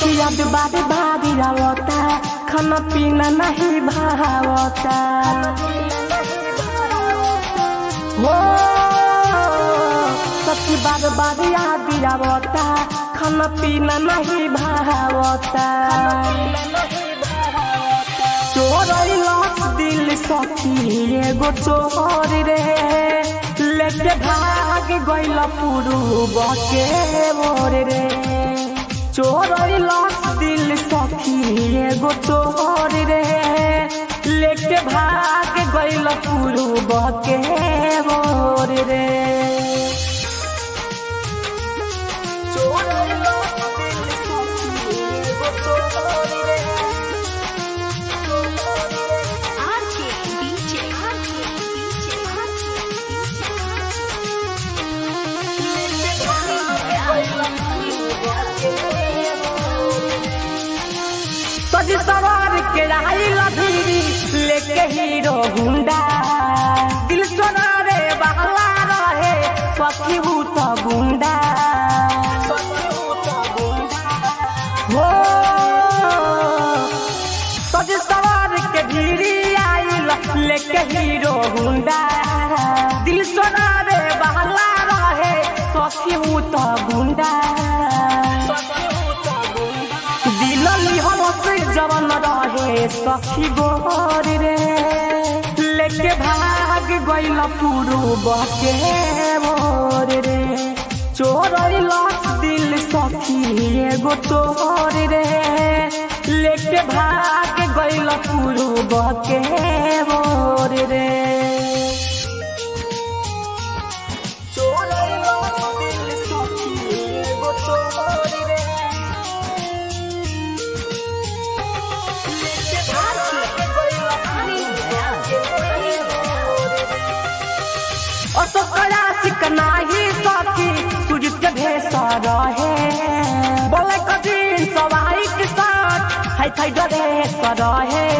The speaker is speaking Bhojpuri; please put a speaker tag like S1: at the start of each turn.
S1: सखिया बारे बारी आवता खाना पीना नहीं भावता हो सखी बार बारी आदि आवता खाना पीना नहीं भावता चोरैलक दिल सखी एगो चोर रे लेके भाग गइल पुरुब के मोर रे चोरैलक दिल सखी एगो चोर रे लेके भाग गइल पुरुब के मोर रे चोरैलक दिल सखी एगो चोर रे
S2: RK DJ RK DJ
S1: सज सवार के आई लधीरी लेके हीरो गुंडा दिल सोना रे बहला रहे सखी भूत गुंडा हो सज सवार के भीड़ी आई लेके हीरो गुंडा दिल सोना रे बहला रहे सखी भूत गुंडा दिलली हमसे जवन रहे सखी गोर रे लेके भाग गइल पुरुब के मोर रे चोरैलक दिल सखी एगो चोर रे लेके भाग गइल पुरुब के मोर रे चोरैलक दिल सखी एगो चोर रे असकरा सिकनाही सखी सूरज के भेस रहे बोले कठिन सवाई के साथ हाय थाई डरे रहे